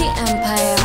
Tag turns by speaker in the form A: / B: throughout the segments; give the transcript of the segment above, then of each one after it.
A: Empire.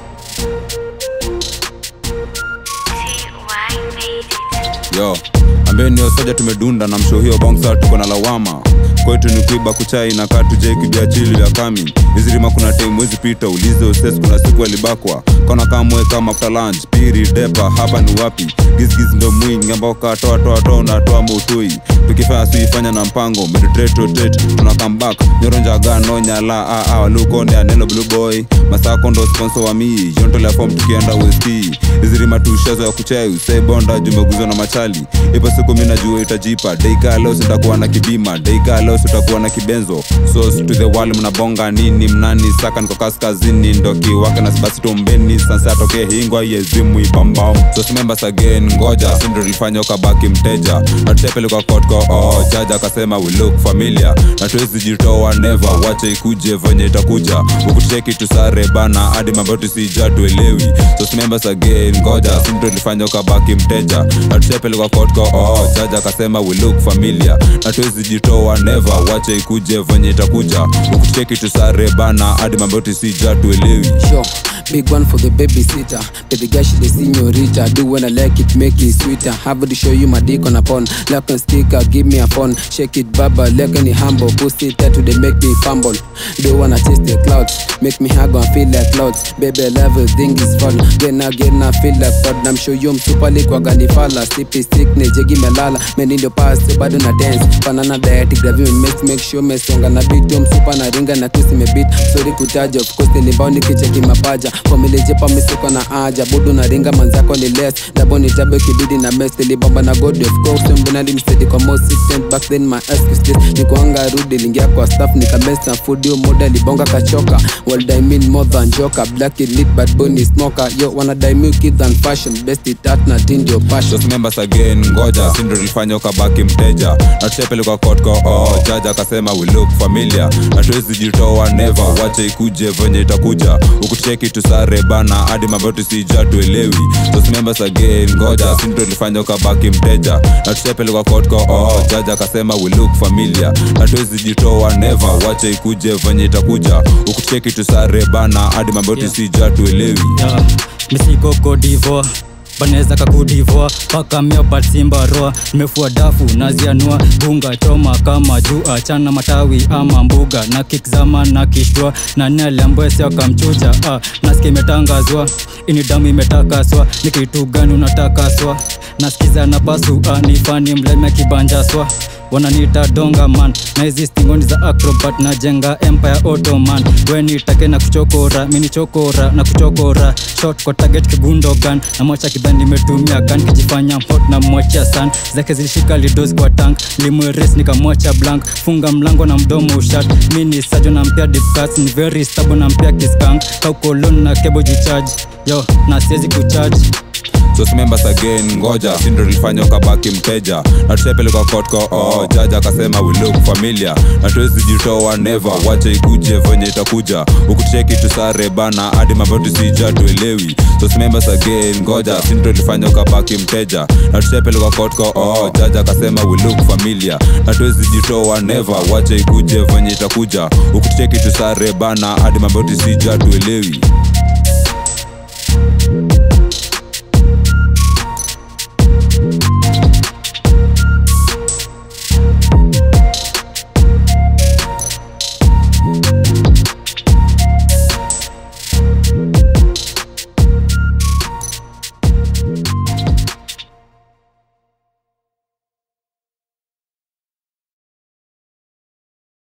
B: yo ambeni soja tumedunda na msho hiyo bongsa tuko na lawama kwetu ni kuiba kuchai na katuje kibia chili ya kami izirima kuna time wezi pita ulize uses kuna siku alibakwa kona kamwe kama after lunch piri depa hapa ni wapi gizgiz ndo mwingi ambao katoa toa toa unatoa mautui tukifanya suifanya na mpango meditretrotate tuna comeback nyoronja gano nyala aa walukonde anelo blue boy masako ndo sponsor wa mi yontolea form tukienda west izirima tushazo ya kuchai usebonda jumeguzwa na machali ipo siku mi najua itajipa deika leo sitakuwa na kibima deika leo sitakuwa na kibenzo so to the wall mnabonga nini mnani saka niko kaskazini ndo kiwake na basi tombeni sansa atokee hingwa yezimu ibambao so members again ngoja sindo lifanya ukabaki mteja natutepelekwa kotko oh, jaja akasema we look familiar na tuwezi jitoa never wache ikuje venye itakuja ukucheki tusare bana hadi mambo tusija tuelewi so members again ngoja sindo lifanya ukabaki mteja natutepelekwa kotko oh, jaja akasema we look familiar na tuwezi jitoa never wache ikuje venye itakuja ukucheki tusare bana hadi mambo tusija tuelewi
C: Sure. Big one for the babysitter. Baby girl, she the senorita. Do when I like it, make it sweeter. Have to show you my dick on a pon. Lock and sticker, give me a phone. Shake it, baba, like any humble. Pussy tattoo, they make me fumble. Do wanna taste the clouds. Make me hug and feel like clouds. Baby, level thing is fun. Get now, get now, feel like fun. I'm sure you super lick wa ganifala. Sleepy sickness, jegi melala. Men in the past, bado na dance. Banana diet, gravy mix, make sure mesonga na beat. Tom super na ringa na kisi me beat. Sorry kutaja, of course nilibao nikicheki mapaja. Familijepa misiko na haja. Budu na ringa manzako ni less. Dabo ni tabe kibidi na mess. Nilibamba na god of course. Mbunali msedi kwa most system. Back then my excuse this. Nikuanga rudi lingia kwa staff. Nikamess na food. Yo moda libonga kachoka. Well I mean more than joker. Black it lit but bony smoker. Yo wanna die milk it than fashion. Best it at na tindi your passion.
B: just members again ngoja sindo lifanya ukabaki mteja natutepelekwa kotko oh, jaja akasema we look familiar natuwezi jitoa never wache ikuje venye itakuja ukucheki tusare bana hadi mambo tusija tuelewi just members again ngoja sindo lifanya ukabaki mteja natutepelekwa kotko oh, jaja akasema we look familiar natuwezi jitoa never wache ikuje venye itakuja ukucheki tusare bana hadi mambo tusija tuelewi
D: yeah. misiko kodivo banaweza kakudivoa paka mio batsimba roa nimefua dafu nazianua bunga choma kama juu achana matawi ama mbuga na kikzama na kishtua na naliambwesi akamchuja ah, nasikia imetangazwa ini damu imetakaswa ni kitu gani unatakaswa nasikiza na basu ah, nifani mleme kibanjaswa wananiita donga man na hizi stingoni za acrobat na jenga empire ottoman wenitake na kuchokora minichokora na kuchokora shot kwa target kigundogan na mwacha kidhani nimetumia gan kijifanya hot na mwachia san zake zilishika lidos kwa tank limweres nikamwacha blank funga mlango na mdomo ushat mini sajo na mpia dipcats ni very stable na mpia kiskank kaukolon na kebo jicharge yo na siwezi kucharge
B: just members again ngoja sindo lifanya ukabaki mteja natutepelekwa kotko oh, jaja akasema we look familiar natuwezi jitoa never wache ikuje venye itakuja ukucheki tusare bana hadi mambo tusija tuelewi just members again ngoja sindo lifanya ukabaki mteja natutepelekwa kotko oh, jaja akasema we look familiar natuwezi jitoa never wache ikuje venye itakuja ukucheki tusare bana hadi mambo tusija tuelewi